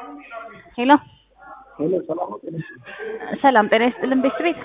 ሄሎ ሄሎ ሰላም ነው ጤና ሰላም ጤና ይስጥልን ቤት ቤት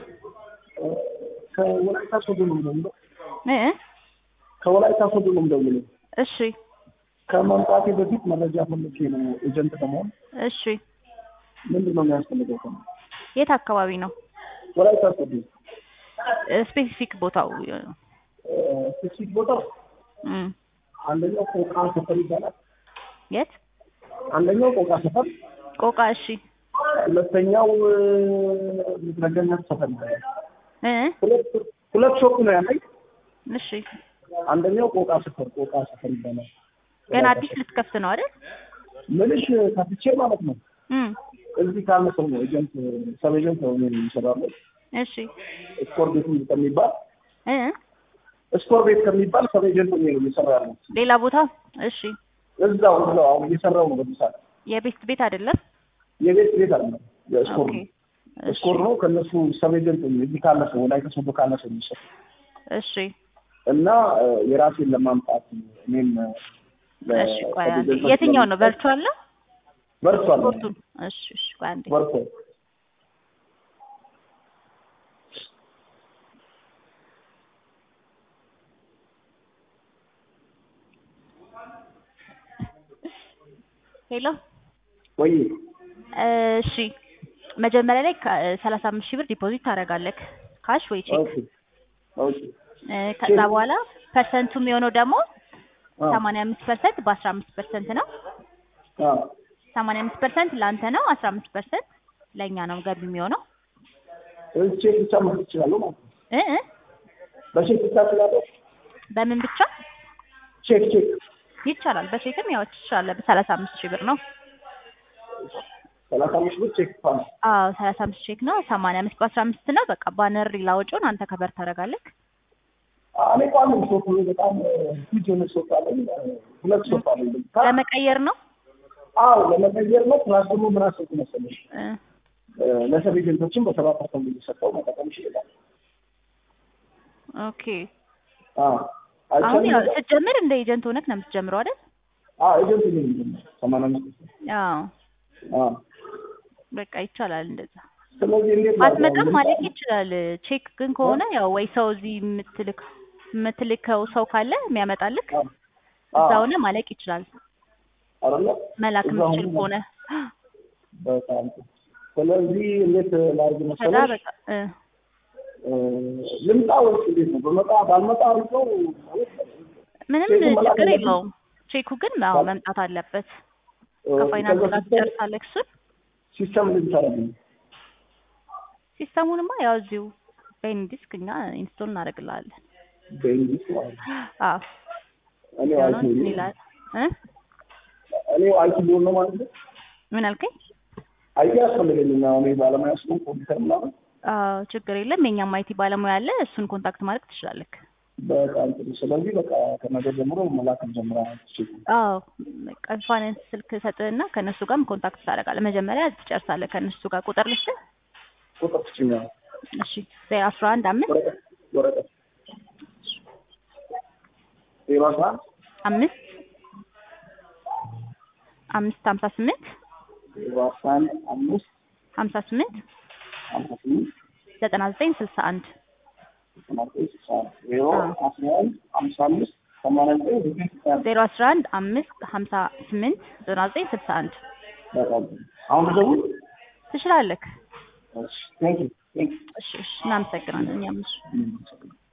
ከወላይታ ሶዶ ነው የምደውለው። እ ከወላይታ ሶዶ ነው የምደውለው። እሺ ከመምጣቴ በፊት መረጃ ፈልጌ ነው ኤጀንት ለመሆን እሺ ምንድን ነው የሚያስፈልገው? ከ የት አካባቢ ነው ወላይታ ሶዶ ስፔሲፊክ ቦታው ስፔሲፊክ ቦታው እም አንደኛው ቆቃ ሰፈር ይባላል። የት አንደኛው ቆቃ ሰፈር፣ ቆቃ እሺ ሁለተኛው ምድረገነት ሰፈር ይባላል። እ ሁለት ሁለት ሾፕ ነው ያለኝ። እሺ አንደኛው ቆቃ ሰፈር ቆቃ ሰፈር ይባላል። ገና አዲስ ልትከፍት ነው አይደል ምንሽ ከፍቼ ማለት ነው። እም እዚህ ካለ ሰው ነው ኤጀንት ሰብ ኤጀንት ነው እኔ የሚሰራለው እሺ ስኮር ቤት ከሚባል እ ስኮር ቤት ከሚባል ሰብ ኤጀንት ነው የሚሰራ ያለው ሌላ ቦታ እሺ እዛው እዛው አሁን እየሰራው ነው በዚህ ሰዓት የቤት ቤት አይደለም የቤት ቤት አለ የስኮር ኦኬ ነው ስኮር ነው ከነሱ ሰብ ኤጀንት ነው እዚህ ካለ ሰው ላይ ከሰው ካለ ሰው የሚሰራ እሺ እና እ የራሴን ለማምጣት እኔም ለ- እሺ ቆይ ሰብ አንዴ ኤጀንቶች የትኛው ነው ለመስጠት ቨርቹዋል ነው በርቷል ስፖርቱን እሺ እሺ ቆይ አንዴ በርቷል ሄሎ ወይ እሺ መጀመሪያ ላይ ሰላሳ አምስት ሺህ ብር ዲፖዚት ታደርጋለህ ካሽ ወይ ቼክ ኦኬ ኦኬ እ ከዛ በኋላ ፐርሰንቱ የሚሆነው ደግሞ አ ሰማንያ አምስት ፐርሰንት በአስራ አምስት ፐርሰንት ነው አ ሰማንያ አምስት ፐርሰንት ለአንተ ነው አስራ አምስት ፐርሰንት ለእኛ ነው ገቢ የሚሆነው እዚህ ቼክ ብቻ ማለት ይችላለሁ ማለት ነው እ እ በቼክ ብቻ እችላለሁ በምን ብቻ ቼክ ቼክ ይቻላል በቼክም ያው ትችላለህ በሰላሳ አምስት ሺህ ብር ነው ሰላሳ አምስት ብር ቼክ ፋን አዎ ሰላሳ አምስት ቼክ ነው ሰማንያ አምስት በአስራ አምስት ነው በቃ ባነር ላወጪውን አንተ ከበር ታደርጋለህ እኔ ቋሚ ሶፍ በጣም ሂጅ የሆነ ሶፍ አለኝ ሁለት ሶፍ አለኝ ለመቀየር ነው አዎ ለመቀየር ነው ፕላስ ደግሞ ምን አሰብኩ መሰለሽ እ ለሰብ ኤጀንቶችን በሰባ ፐርሰንት እየሰጠው መጠቀም ይችላል ኦኬ አዎ አሁን ያው አይቻልም ስትጀምር እንደ ኤጀንት ሆነህ ነው የምትጀምረው አይደል አዎ ኤጀንት ነው የሚጀምረው ሰማንያ አምስት አዎ አዎ በቃ ይቻላል እንደዛ ስለዚህ እንዴት ማስመጣት ማለት ይችላል ቼክ ግን ከሆነ ያው ወይ ሰው እዚህ የምትልክ የምትልከው ሰው ካለ የሚያመጣልክ እዛ ሆነ ማለቅ ይችላል አይደለ መላክ እዛው የምትችል ሆነ ከሆነ በጣም ጥሩ። ስለዚህ እንዴት ላድርግ ከዛ መሰለሽ በቃ እ እ ልምጣ ወይስ እንዴት ነው በመጣ ባልመጣ አሪፍ ነው ማለት ምንም ቼኩን መላክ ችግር አለብኝ? የለውም ቼኩ ግን አዎ መምጣት አለበት እ ከፋይናንስ ከዛ ጋር ሲስተም ትጨርሳለህ እሱን ሲስተም ልታረግኝ ሲስተሙንማ ያው እዚሁ በኢንዲስክ እኛ ኢንስቶል እናደርግልሃለን በእንግሊዝ ማለት ነው አዎ እኔ የሆነ አይቲ እንትን ይላል እ እኔ አይቲ ሊሆን ነው ማለት ነው ምን አልከኝ አይቲ ያስፈልገኝ አሁን እኔ ባለሙያ ስለሆንኩ ኮምፒውተር ምናምን አዎ ችግር የለም የኛም አይቲ ባለሙያ አለ እሱን ኮንታክት ማድረግ ትችላለህ በጣም ጥሩ ስለዚህ በቃ ከነገ ጀምሮ መላክ ጀምራ ትችል አዎ በቃ ፋይናንስ ስልክ ሰጥህና ከእነሱ ጋርም ኮንታክት ታደርጋለህ መጀመሪያ ትጨርሳለህ ከእነሱ ጋር ቁጥር ልስጥህ ቁጥር ትችኛ እሺ ዜሮ አስራ አንድ አምስት ወረቀት ወረቀት ዜሮ አስራ አንድ አምስት አምስት ሀምሳ ስምንት ዜሮ አስራ አንድ አምስት ሀምሳ ስምንት ሀምሳ ስምንት ዘጠና ዘጠኝ ስልሳ አንድ ዘጠና ዘጠኝ ስልሳ አንድ ዜሮ አስራ አንድ ሀምሳ አምስት ሰማንያ ዘጠኝ ዘጠኝ ስልሳ አንድ ዜሮ አስራ አንድ አምስት ሀምሳ ስምንት ዘጠና ዘጠኝ ስልሳ አንድ በጣም ጥሩ አሁን ልደውል ትችላለህ እሺ ቴንክ ዩ ቴንክ እሺ እሺ እናመሰግናለን እኛም እሺ ዩ